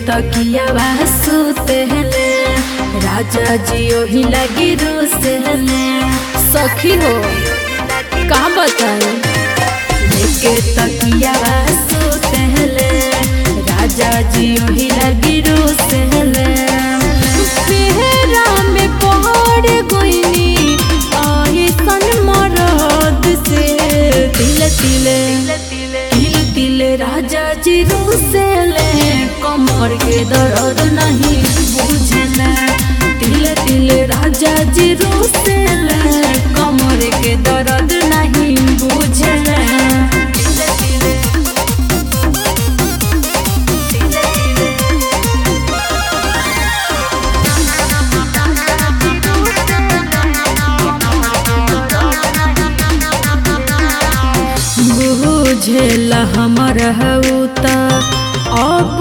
तकिया सुतले राजा जी ओही लगी रुसले सखी हो का बताए लेके तकिया सुतले राजा जी ओही लगी रुसले फेरा में पहाड़ गोइनी आई सन मरद से तिल तिले तिल तिल राजा जी रुसले कमर के दर्द नहीं बुझले तिल तिल राजा जी रुसले कमर के दर्द नहीं बुझले तिल तिल बुझेल हमर हऊता अब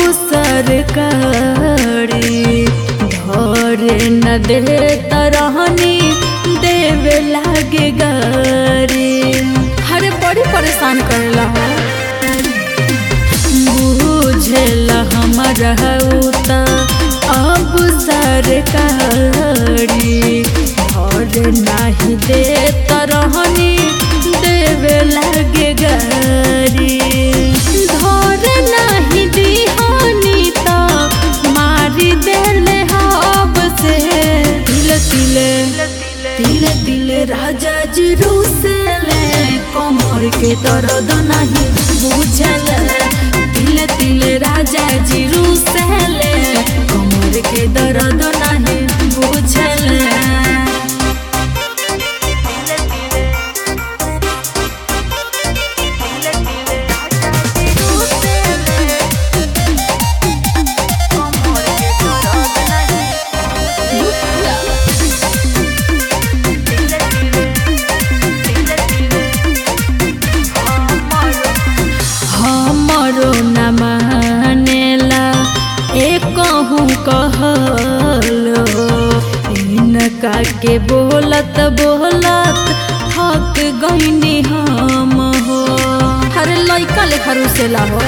सरकारी धरे न दे तरहनी देवे लागे गारी हरे बड़ी परेशान करेला हो बुझेल हमर हऊता अब सरकारी धरे नाही दे तरहनी देवे लागे गारी धर नहीं दिहानी तो मारी देले हब से तिल तिले तिल तिले राजा जी रुसले कमर के दर्द नहीं बुझले तिल तिले राजा जी रुसले कमर के दर्द नहीं बुझले हमरो न मानेला एक कहूँ कहलो इनका के बोलत बोलत थक गईनी हम हो अरे लइका लेखा रुसेला हो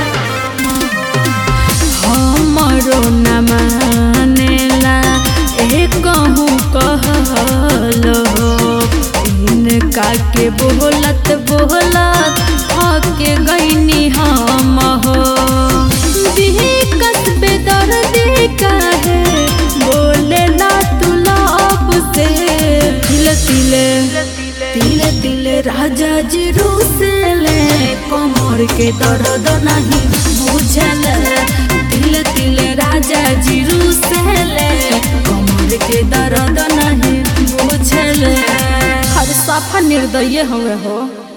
हमरो न मानेला एक कहूँ कहलो इनका के बोलत बोलत थक गईनी हम हो कस्बे दर्द काहे बोले ना तू लब से तिल तिले तिल तिले राजा जी रुसले कमर के दर्द नहीं बुझले तिल तिले राजा जी रुसले कमर के दर्द नहीं बुझले हर साफा निर्दय हवे हो